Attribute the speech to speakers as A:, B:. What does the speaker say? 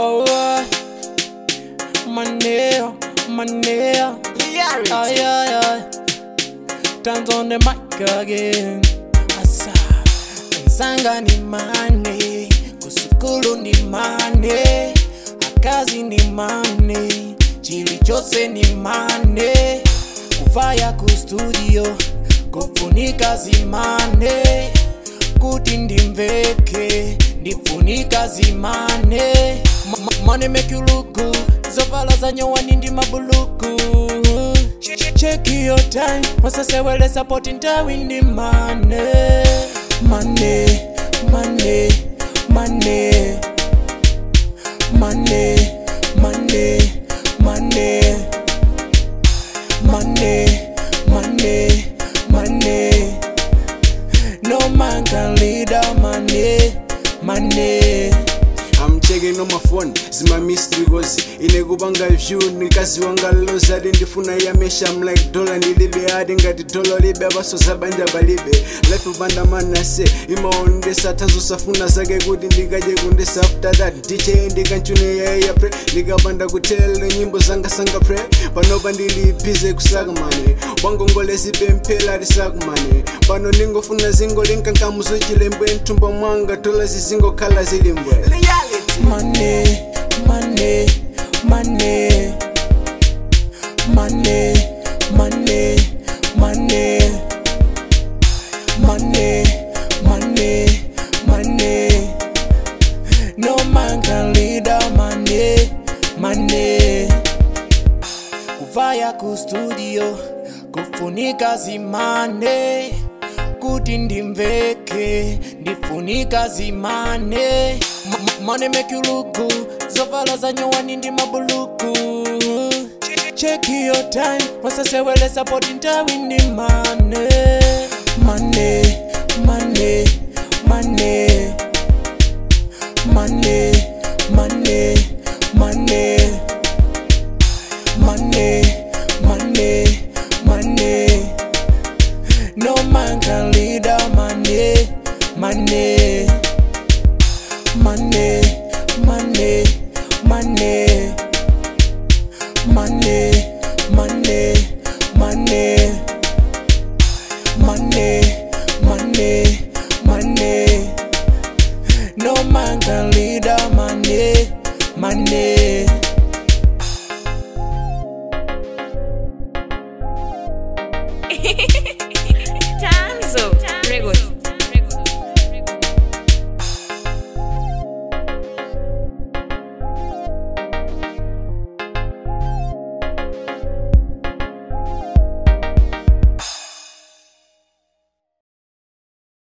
A: Oh, uh, money, money. Ay, ay, ay. Turns on the mic again. Asa. Nsanga ni mane, kusukulu ni mane, akazi ni mane, chili chose ni mane, kuvaya ku studio, kufunika zimane, kuti ndimveke, ndifunika zimane, Ma- ma- money make you look good, zovala za nyowani ndi mabuluku. Check your time, wasasewele support ntawi ndi mane, mane, mane, mane, mane, mane, mane, mane, mane, mane. No man can lead a money, money.
B: I'm checking on my phone zima mystery cause inekupanga view nikazi wanga loza ati ndifuna yamesha I'm like dola ndilibe ati ngati dola libe apaso zabanja palibe life upanda manase imaondesa tazosafuna zake kuti ndikaje kundesa after that dj ndikanchune yaya pre ndikapanda kutelele nyimbo zanga sanga pre panopa ndili bize kusaka mane wangongole zipemphela tisakumane pano ndingofuna zingo linkankamuzo chilembwe mthumba mwanga tola zizingokhala zilimbwe
A: money, money, money, money, money, money, money, money, money. No man can lead a money, money. Kuvaya ku studio, kufunika zimane, kuti ndimveke, ndifunika zimane. M- m- Money make you look good, zovala za nyowani ndi mabuluku. Check your time, wasasewele support ntawi ndi mane, mane, mane, mane, mane, mane, mane. Money, money, money. No man can lead a money, money, money, money, money, money, money, money, money, money, money. No man can lead a money, money.
C: Tanzo Records.